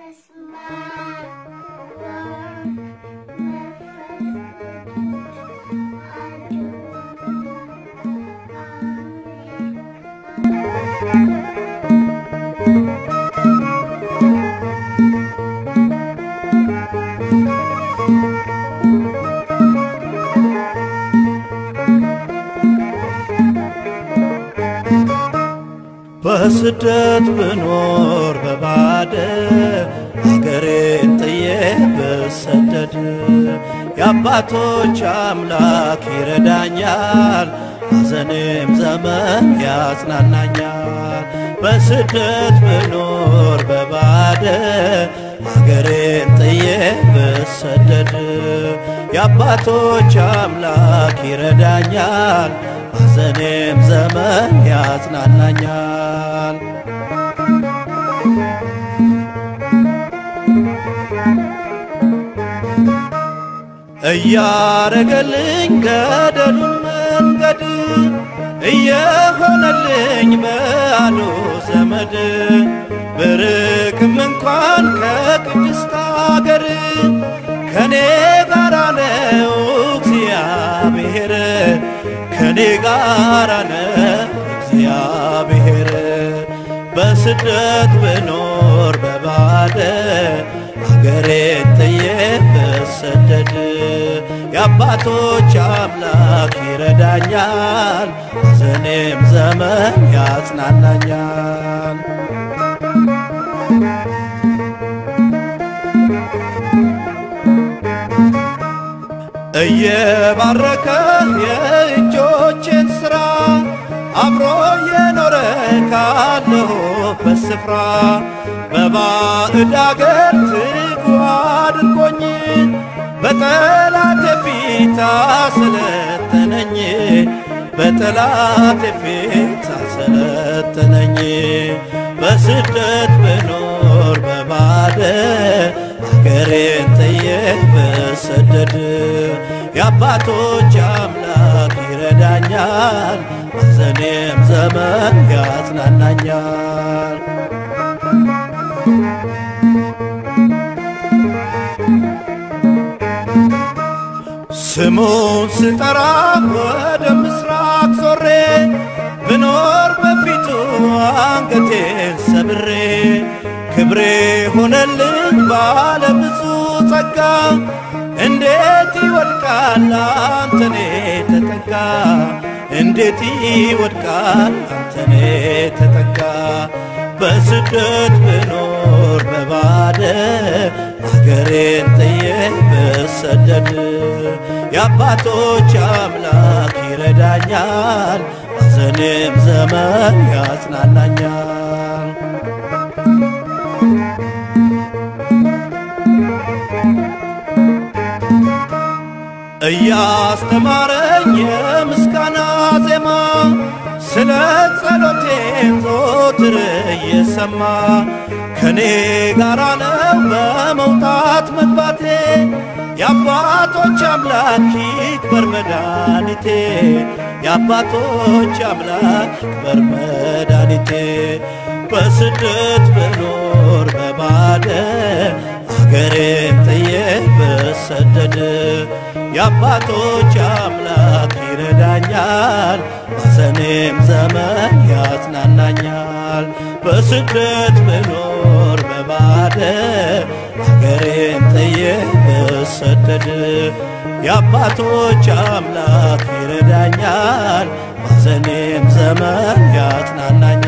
በስመ አብ ወወልድ ወመንፈስ ቅዱስ አሐዱ በስደት ብኖር በባደ አገሬን ጥዬ ብሰደድ የአባቶች አምላክ ይረዳኛል፣ ሐዘኔም ዘመን ያጽናናኛል። በስደት ብኖር በባደ አገሬን ጥዬ ብሰደድ የአባቶች አምላክ ይረዳኛል፣ ሐዘኔም ዘመን ያጽናናኛል። እያረገልኝ ገደሉን መንገድ እየሆነልኝ በአሉ ዘመድ ብርቅም እንኳን ከቅድስት አገር ከኔ ጋራ ነው እግዚአብሔር ከኔ ጋራ ነው እግዚአብሔር በስደት ብኖር በባደ አገሬን ጥዬ ብሰደድ የአባቶች አምላክ ይረዳኛል፣ ሐዘኔም ዘመን ያጽናናኛል። እየባረከ የእጆቼን ሥራ አብሮ የኖረ ካለሁበት ስፍራ በባዕድ አገር ትጉ አድርጎኝ በጠላቴ ፊት አሰለጠነኝ በጠላቴ ፊት አሰለጠነኝ በስደት ብኖር በባደ አገሬን ጥዬ ብሰደድ የአባቶች አምላክ ይረዳኛል፣ ሐዘኔም ዘመን ያጽናናኛል። ስሙን ስጠራ ወደ ምስራቅ ዞሬ ብኖር በፊቱ አንገቴን ሰብሬ ክብሬ ሆነልኝ ባለ ብዙ ጸጋ እንዴት ይወድቃል አንተኔ ተጠጋ እንዴት ይወድቃል አንተኔ ተጠጋ በስደት ብኖር በባደ አገሬን ጥዬ ብሰደድ የአባቶች አምላክ ይረዳኛል፣ ሐዘኔም ዘመን ያጽናናኛል። እያስተማረኝ የምስጋና ዜማ ስለ ጸሎቴን ዞትር እየሰማ ከኔ ጋራ ነው በመውጣት መግባቴ የአባቶች አምላክ ይክበር መድኃኒቴ የአባቶች አምላክ ይክበር መድኃኒቴ በስደት ብኖር በባደ አገሬን ጥዬ ብሰደድ የአባቶች አምላክ ይረዳኛል፣ ሐዘኔም ዘመን ያጽናናኛል። በስደት ብኖር በባደ አገሬን ጥዬ ብሰደድ የአባቶች አምላክ ይረዳኛል፣ ሐዘኔም ዘመን ያጽናናኛል።